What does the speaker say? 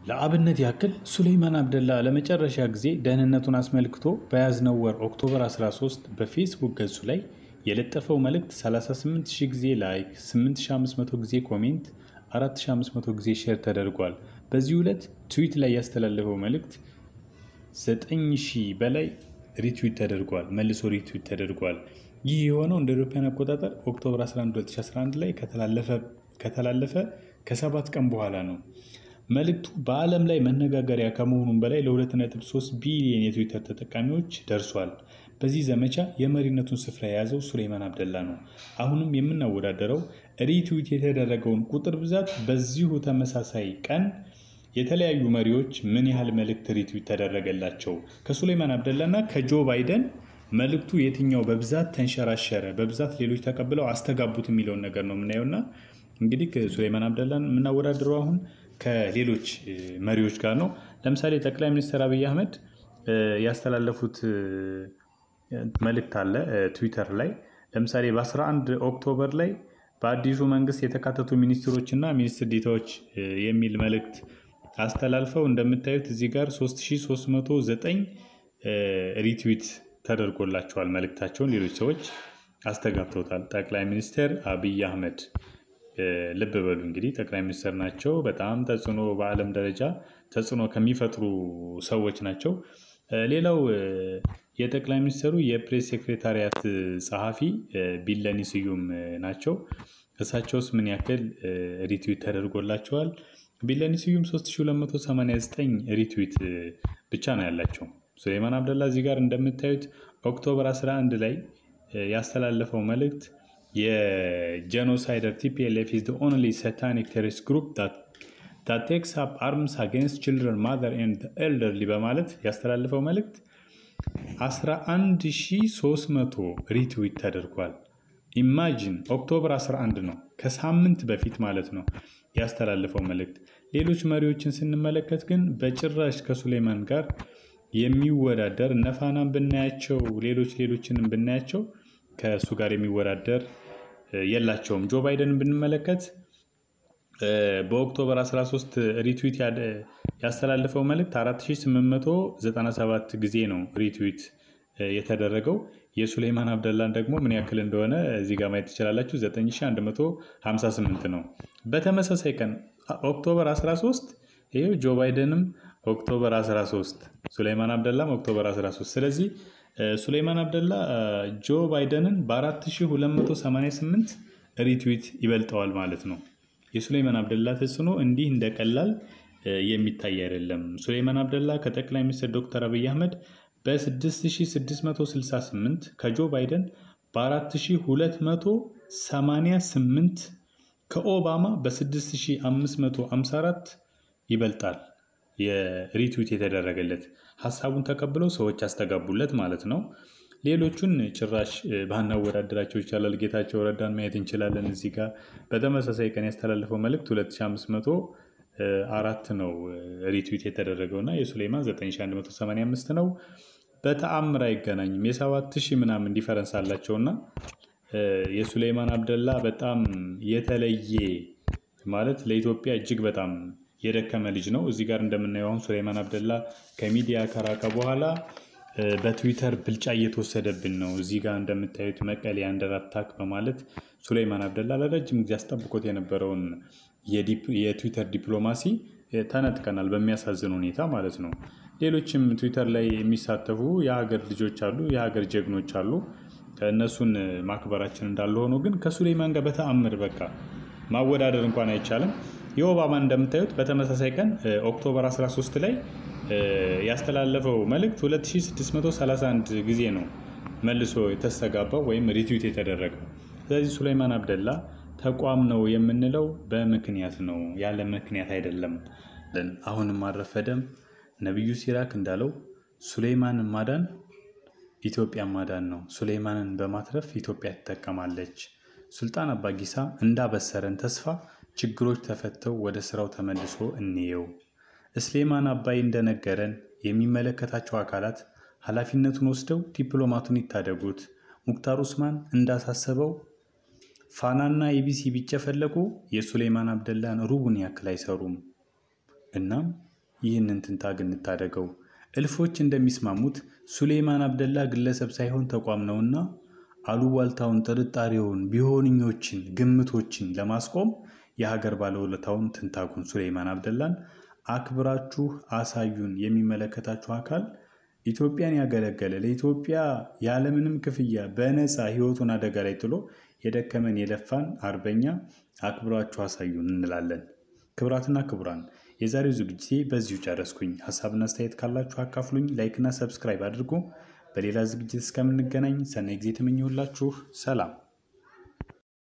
ለአብነት ያክል ሱሌይማን አብደላ ለመጨረሻ ጊዜ ደህንነቱን አስመልክቶ በያዝነው ወር ኦክቶበር 13 በፌስቡክ ገጹ ላይ የለጠፈው መልእክት 38000 ጊዜ ላይክ፣ 8500 ጊዜ ኮሜንት፣ 4500 ጊዜ ሼር ተደርጓል። በዚህ ዕለት ትዊት ላይ ያስተላለፈው መልእክት 9000 በላይ ሪትዊት ተደርጓል፣ መልሶ ሪትዊት ተደርጓል። ይህ የሆነው እንደ አውሮፓውያን አቆጣጠር ኦክቶበር 11 2011 ላይ ከተላለፈ ከሰባት ቀን በኋላ ነው። መልእክቱ በዓለም ላይ መነጋገሪያ ከመሆኑም በላይ ለ2.3 ቢሊዮን የትዊተር ተጠቃሚዎች ደርሷል። በዚህ ዘመቻ የመሪነቱን ስፍራ የያዘው ሱሌይማን አብደላ ነው። አሁንም የምናወዳደረው ሪትዊት የተደረገውን ቁጥር ብዛት በዚሁ ተመሳሳይ ቀን የተለያዩ መሪዎች ምን ያህል መልእክት ሪትዊት ተደረገላቸው፣ ከሱሌይማን አብደላ እና ከጆ ባይደን መልእክቱ የትኛው በብዛት ተንሸራሸረ፣ በብዛት ሌሎች ተቀብለው አስተጋቡት የሚለውን ነገር ነው የምናየውና እንግዲህ ሱሌይማን አብደላን የምናወዳድረው አሁን ከሌሎች መሪዎች ጋር ነው። ለምሳሌ ጠቅላይ ሚኒስትር አብይ አህመድ ያስተላለፉት መልእክት አለ ትዊተር ላይ። ለምሳሌ በ11 ኦክቶበር ላይ በአዲሱ መንግስት የተካተቱ ሚኒስትሮች እና ሚኒስትር ዴታዎች የሚል መልእክት አስተላልፈው እንደምታዩት እዚህ ጋር 3309 ሪትዊት ተደርጎላቸዋል። መልእክታቸውን ሌሎች ሰዎች አስተጋብተውታል። ጠቅላይ ሚኒስትር አብይ አህመድ ልብ በሉ እንግዲህ ጠቅላይ ሚኒስትር ናቸው። በጣም ተጽዕኖ በዓለም ደረጃ ተጽዕኖ ከሚፈጥሩ ሰዎች ናቸው። ሌላው የጠቅላይ ሚኒስትሩ የፕሬስ ሴክሬታሪያት ጸሐፊ ቢለኔ ስዩም ናቸው። እሳቸውስ ምን ያክል ሪትዊት ተደርጎላቸዋል? ቢለኔ ስዩም 3289 ሪትዊት ብቻ ነው ያላቸው። ሱሌይማን አብደላ እዚህ ጋር እንደምታዩት ኦክቶበር 11 ላይ ያስተላለፈው መልእክት የጄኖሳይደር ቲፒኤልኤፍ ኢዝ ኦንሊ ሳታኒክ ቴሮሪስት ግሩፕ ዳት ቴክስ አፕ አርምስ አጌንስት ችልድረን ማዘር ኤንድ ኤልደርሊ በማለት ያስተላለፈው መልእክት 11300 ሪትዊት ተደርጓል። ኢማጂን ኦክቶበር 11 ነው፣ ከሳምንት በፊት ማለት ነው ያስተላለፈው መልእክት። ሌሎች መሪዎችን ስንመለከት ግን በጭራሽ ከሱሌይማን ጋር የሚወዳደር እነፋናን ብናያቸው ሌሎች ሌሎችንም ብናያቸው ከእሱ ጋር የሚወዳደር የላቸውም። ጆ ባይደንን ብንመለከት በኦክቶበር 13 ሪትዊት ያስተላለፈው መልእክት 4897 ጊዜ ነው ሪትዊት የተደረገው። የሱሌይማን አብደላን ደግሞ ምን ያክል እንደሆነ እዚህ ጋር ማየት ትችላላችሁ። 9158 ነው። በተመሳሳይ ቀን ኦክቶበር 13 ይሄው ጆ ባይደንም ኦክቶበር 13 ሱሌይማን አብደላም ኦክቶበር 13 ስለዚህ ሱሌይማን አብደላ ጆ ባይደንን በ4288 ሪትዊት ይበልጠዋል ማለት ነው። የሱሌይማን አብደላ ተጽዕኖ እንዲህ እንደቀላል የሚታይ አይደለም። ሱሌይማን አብደላ ከጠቅላይ ሚኒስትር ዶክተር አብይ አህመድ በ6668 ከጆ ባይደን በ4288 ከኦባማ በ6554 ይበልጣል። የሪትዊት የተደረገለት ሀሳቡን ተቀብለው ሰዎች ያስተጋቡለት ማለት ነው። ሌሎቹን ጭራሽ ባናወዳደራቸው ይቻላል። ጌታቸው ረዳን ማየት እንችላለን። እዚህ ጋር በተመሳሳይ ቀን ያስተላለፈው መልእክት 2504 ነው ሪትዊት የተደረገው እና የሱሌይማን 9185 ነው። በተአምር አይገናኝም። የሰባት ሺህ ምናምን ዲፈረንስ አላቸውና የሱሌይማን አብደላ በጣም የተለየ ማለት ለኢትዮጵያ እጅግ በጣም የደከመ ልጅ ነው። እዚህ ጋር እንደምናየው አሁን ሱሌይማን አብደላ ከሚዲያ ከራቀ በኋላ በትዊተር ብልጫ እየተወሰደብን ነው። እዚህ ጋር እንደምታዩት መቀሌ አንደር አታክ በማለት ሱሌይማን አብደላ ለረጅም ጊዜ አስጠብቆት የነበረውን የትዊተር ዲፕሎማሲ ተነጥቀናል፣ በሚያሳዝን ሁኔታ ማለት ነው። ሌሎችም ትዊተር ላይ የሚሳተፉ የሀገር ልጆች አሉ፣ የሀገር ጀግኖች አሉ። እነሱን ማክበራችን እንዳለ ሆኖ ግን ከሱሌይማን ጋር በተአምር በቃ ማወዳደር እንኳን አይቻልም። የኦባማን እንደምታዩት በተመሳሳይ ቀን ኦክቶበር 13 ላይ ያስተላለፈው መልእክት 2631 ጊዜ ነው መልሶ የተስተጋባው ወይም ሪትዊት የተደረገው። ስለዚህ ሱሌይማን አብደላ ተቋም ነው የምንለው በምክንያት ነው፣ ያለ ምክንያት አይደለም። አሁንም አልረፈደም። ነቢዩ ሲራክ እንዳለው ሱሌይማንን ማዳን ኢትዮጵያ ማዳን ነው። ሱሌይማንን በማትረፍ ኢትዮጵያ ትጠቀማለች። ሱልጣን አባጊሳ እንዳበሰረን ተስፋ ችግሮች ተፈተው ወደ ስራው ተመልሶ እንየው። እስሌማን አባይ እንደነገረን የሚመለከታቸው አካላት ኃላፊነቱን ወስደው ዲፕሎማቱን ይታደጉት። ሙክታር ኡስማን እንዳሳሰበው ፋናና ኢቢሲ ቢጨፈለቁ የሱሌይማን አብደላን ሩቡን ያክል አይሰሩም። እናም ይህንን ትንታግ እንታደገው። እልፎች እንደሚስማሙት ሱሌይማን አብደላ ግለሰብ ሳይሆን ተቋም ነውና አሉባልታውን፣ ጥርጣሬውን፣ ቢሆንኞችን፣ ግምቶችን ለማስቆም የሀገር ባለውለታውን ትንታጉን ሱሌይማን አብደላን አክብራችሁ አሳዩን። የሚመለከታችሁ አካል ኢትዮጵያን ያገለገለ ለኢትዮጵያ ያለምንም ክፍያ በነፃ ሕይወቱን አደጋ ላይ ጥሎ የደከመን የለፋን አርበኛ አክብራችሁ አሳዩን እንላለን። ክቡራትና ክቡራን የዛሬው ዝግጅቴ በዚሁ ጨረስኩኝ። ሀሳብና አስተያየት ካላችሁ አካፍሉኝ። ላይክና ሰብስክራይብ አድርጉ። በሌላ ዝግጅት እስከምንገናኝ ሰናይ ጊዜ ተመኘሁላችሁ። ሰላም